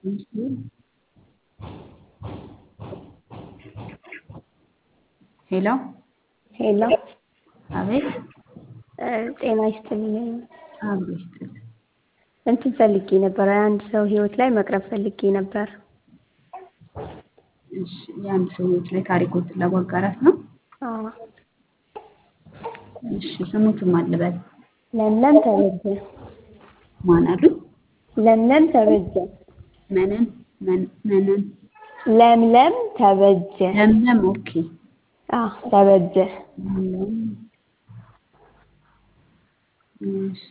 ሄሎ ሄሎ አቤት ጤና ይስጥልኝ። አብሮ ይስጥልኝ። እንትን ፈልጌ ነበር፣ የአንድ ሰው ህይወት ላይ መቅረብ ፈልጌ ነበር። እሺ የአንድ ሰው ህይወት ላይ ታሪኮትን ለማጋራት ነው። አዎ። እሺ ስሙትን ማን ልበል? ለምለም ተበጀ። ማን አሉ? ለምለም ተበጀ። መነን መን- መነን ለምለም ተበጀ። ለምለም ኦኬ። አዎ ተበጀ። እም፣ እሺ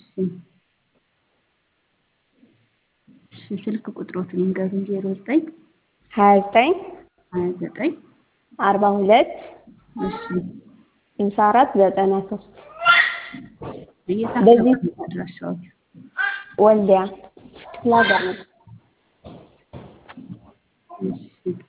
እሺ ስልክ ቁጥሮትን ይንገሩኝ። ዜሮ ዘጠኝ ሀያ ዘጠኝ ሀያ ዘጠኝ አርባ ሁለት እሺ ስልሳ አራት ዘጠና ሶስት የት በዚህ- አካባቢ ነው አድራሻዎት? ወልዲያ ክፍለ ሀገር ነው። እሺ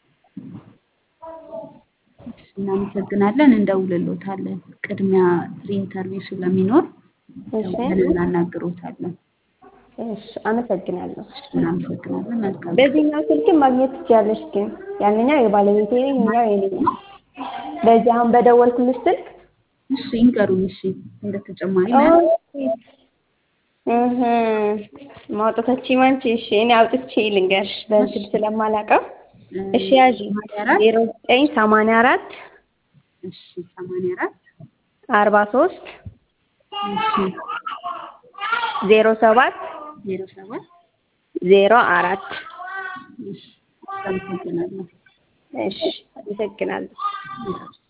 እሺ፣ እናመሰግናለን። እንደውልሎታለን። ቅድሚያ ፍሪ ኢንተርቪው ስለሚኖር እሺ ደውለን እናናግሮታለን። እሺ፣ አመሰግናለሁ። እናመሰግናለን። መልካም በዚህኛው ስልክም ማግኘት ትችያለሽ፣ ግን ያንኛው የባለቤቴ ነው፣ ይሄኛው የኔ ነው። በዚህ አሁን በደወልኩልሽ ስልክ እሺ ይንገሩኝ። እሺ እንደ ተጨማሪ ማለት እህ ማውጣታችን ማንቺ እሺ፣ እኔ አውጥቼ ልንገርሽ በእንትን ስለማላውቀው። እሺ ያዢ ሰማንያ አራት ዜሮ ዘጠኝ ሰማንያ አራት እሺ ሰማንያ አራት አርባ ሶስት እሺ ዜሮ ሰባት ዜሮ ሰባት ዜሮ አራት እሺ አመሰግናለሁ። እሺ አመሰግናለሁ። እሺ